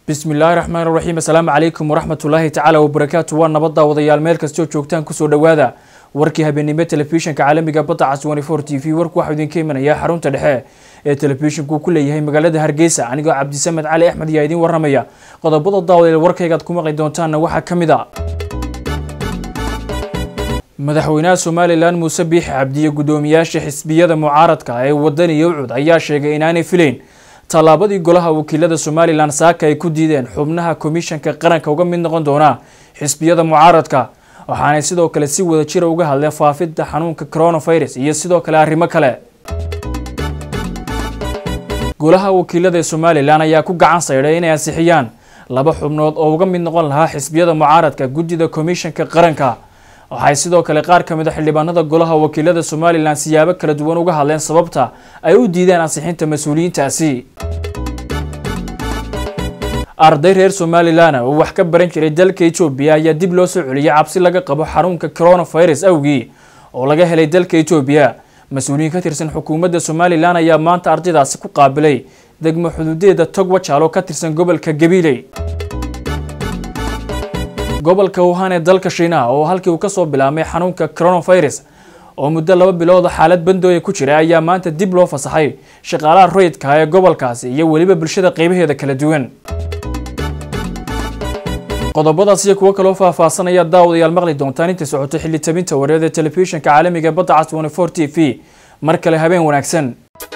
bismillaahi raxmaan raxiim assalaamu calaykum waraxmatullaahi tacaala wabarakaatu waa nabadda wadayaal meel kastoo joogtaan kusoo dhowaada warkii habeennimo telefishinka caalamiga badda cas t v warku waxaa idinka imanayaa xarunta dhexe ee telefishinku ku leeyahay magaalada hargeysa anigoo cabdisamed cali axmed ayaa idiin waramaya qodobada daawadeel warkaygaad ku maqli doontaanna waxaa ka mid a madaxweynaha somalilan muuse biixi cabdiyo guddoomiyaasha xisbiyada mucaaradka ee wadani iyo ucud ayaa sheegay inaanay filayn tallaabadii golaha wakiilada somalilan saaka ay ku diideen xubnaha komishanka qaranka uga mid noqon doona xisbiyada mucaaradka waxaanay sidoo kale si wada jira uga hadleen faafidda xanuunka coronavirus iyo sidoo kale arrimo kale golaha wakiilada ee somalilan ayaa ku gacan saydhay inay ansixiyaan laba xubnood oo uga mid noqon lahaa xisbiyada mucaaradka guddida komishanka qaranka waxay sidoo kale qaar ka mid a xildhibaanada golaha wakiilada somalilan siyaabo kala duwan uga hadleen sababta ay u diideen ansixinta mas-uuliyiintaasi arday reer somalilan oo wax ka baran jiray dalka etoobiya ayaa dib loo soo celiyay cabsi laga qabo xanuunka coronavirus awgii oo laga helay dalka etoobiya mas-uuliyiin ka tirsan xukuumadda somalilan ayaa maanta ardaydaasi ku qaabilay degmo xuduudeeda tog wajaalo ka tirsan gobolka gabiiley gobolka wuhan ee dalka shiinaha oo halkii uu kasoo bilaabmay xanuunka coronavirus oo muddo laba bilooda xaalad bandooya ku jira ayaa maanta dib loo fasaxay shaqaalaha rayidka ee gobolkaasi iyo weliba bulshada qeybaheeda kala duwan qodobadaas iyo kuwo kaloo faahfaahsanaya daawadayaal maqli doontaan inta socotay xilli tabinta wareed ee telefishinka caalamiga badda cas t v mar kale habeen wanaagsan